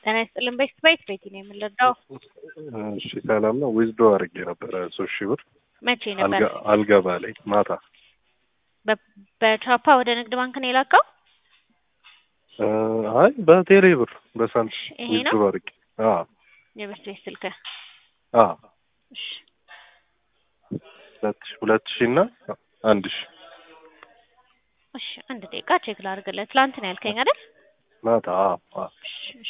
ጤና ይስጥልን። ቤት ቤት ቤቲ ነው የምንረዳው። እሺ ሰላም ነው። ዊዝዶ አድርጌ ነበረ ሶስት ሺህ ብር መቼ ነበር? አልጋ- አልገባ ላይ ማታ በ- በቻፓ ወደ ንግድ ባንክ ነው የላከው? እ፣ አይ በቴሌ ብር በሳንት ይሄ ዊዝዶ ነው? አድርጌ አዎ የቤት ቤት ስልክ አዎ እሺ። ሁለት ሺህ ሁለት ሺህ እና አንድ ሺህ እሺ አንድ ደቂቃ ቼክ ላድርግለት። ትላንት ነው ያልከኝ አይደል? ማታ አዎ አዎ እሺ እሺ።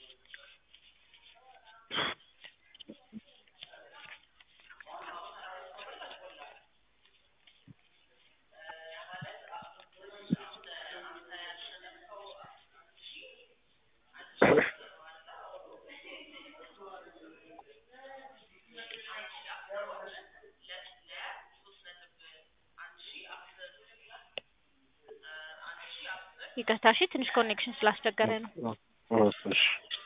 ይቅርታ እሺ፣ ትንሽ ኮኔክሽን ስላስቸገረ ነው። እሺ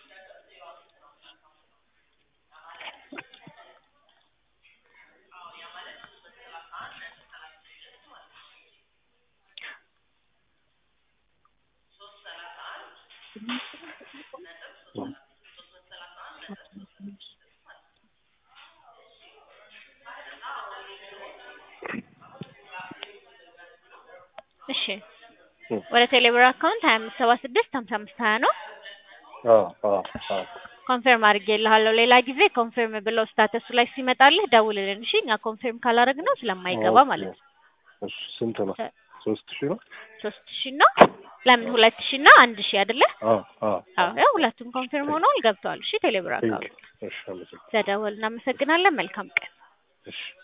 እሺ ወደ ቴሌብር አካውንት ሀያ አምስት ሰባ ስድስት ሀምሳ አምስት ሀያ ነው። አዎ አዎ አዎ ኮንፈርም አድርጌልሃለሁ። ሌላ ጊዜ ኮንፈርም ብለው ስታተሱ ላይ ሲመጣልህ ደውልልን እሺ። እኛ ኮንፈርም ካላደረግነው ስለማይገባ ማለት ነው። እሺ ስንት ነው? ሶስት ሺህ ነው? ሶስት ሺ ነው። ለምን ሁለት ሺ እና አንድ ሺ አይደለ? አዎ አዎ አዎ ያው ሁለቱም ኮንፈርም ሆነዋል ገብተዋል። እሺ ቴሌብር ቴንክ አካውንት እሺ አመሰግናለሁ። ስለደወል እናመሰግናለን። መልካም ቀን። እሺ